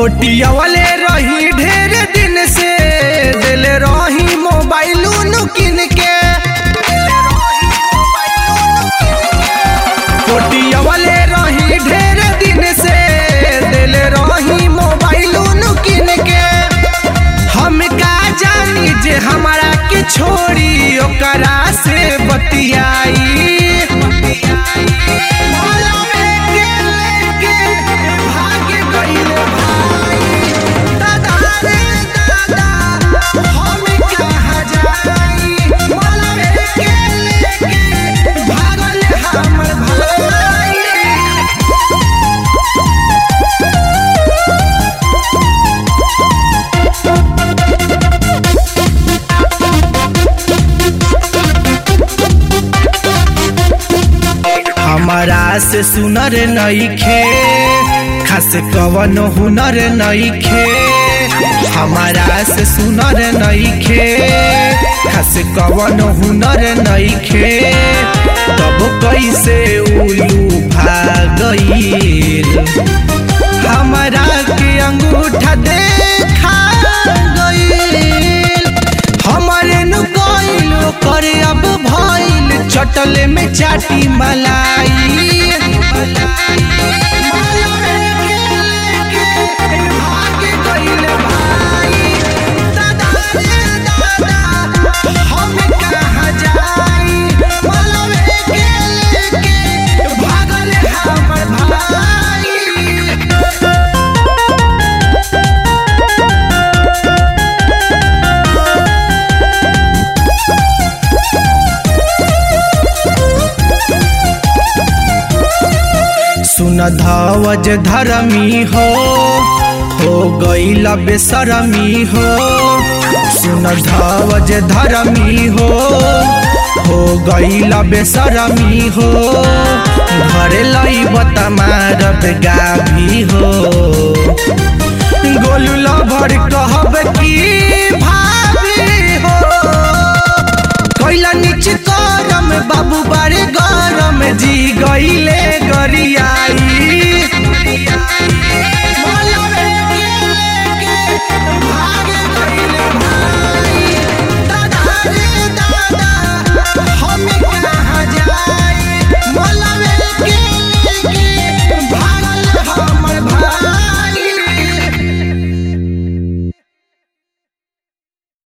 पोटिया वाले रही ढेर दिन से दिल रही मोबाइल किन के पोटिया वाले रही ढेर दिन से दिल रही मोबाइल किन के हम का जानी जे हमारा के छोड़ी ओकरा से बतियाई भाग गइल भाई दादा रे दादा हम कहाँ जाई मलबे के लेके भागल हमर भाई हमारा से सुनर नईखे खास कवन हुनर नईखे हमारा से सुनर नईखे खास कवन हुनर नईखे तब कैसे उलू भागईल हमारा के अंगूठा देखा गईल हमारे नु गईल करे अब भइल चटले में चाटी मलाई भाग गइल भाई दादा रे दादा हम कहाँ जाई मलबे के लेके भागल हमर भाई सुन धवज धरमी हो हो गईल बेसरमी हो सुन धवज धरमी हो हो गईल बेसरमी हो घरे लईब तमारब गाभी हो गोलू लभर कहब की भाभी हो कैला नीच करम बाबू